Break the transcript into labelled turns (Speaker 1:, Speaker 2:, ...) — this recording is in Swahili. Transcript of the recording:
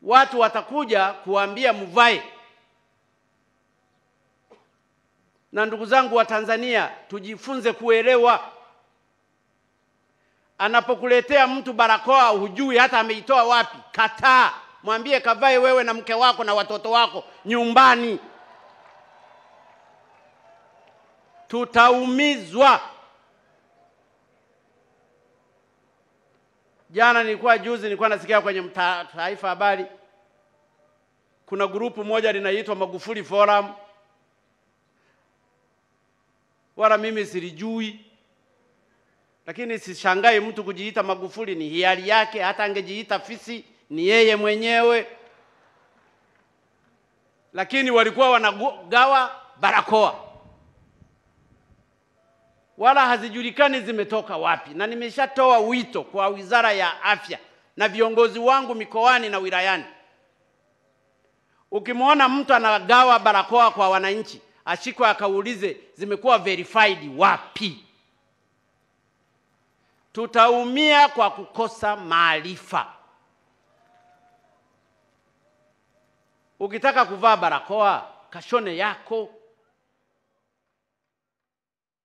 Speaker 1: watu watakuja kuambia mvae. Na ndugu zangu wa Tanzania, tujifunze kuelewa. Anapokuletea mtu barakoa, hujui hata ameitoa wapi, kataa, mwambie kavae wewe na mke wako na watoto wako nyumbani. Tutaumizwa. Jana nilikuwa juzi, nilikuwa nasikia kwenye mta- Taifa Habari, kuna grupu moja linaitwa Magufuli Forum, wala mimi silijui, lakini sishangai mtu kujiita Magufuli, ni hiari yake. Hata angejiita fisi ni yeye mwenyewe, lakini walikuwa wanagawa barakoa wala hazijulikani zimetoka wapi, na nimeshatoa wito kwa Wizara ya Afya na viongozi wangu mikoani na wilayani. Ukimwona mtu anagawa barakoa kwa wananchi, ashikwe akaulize zimekuwa verified wapi. Tutaumia kwa kukosa maarifa. Ukitaka kuvaa barakoa, kashone yako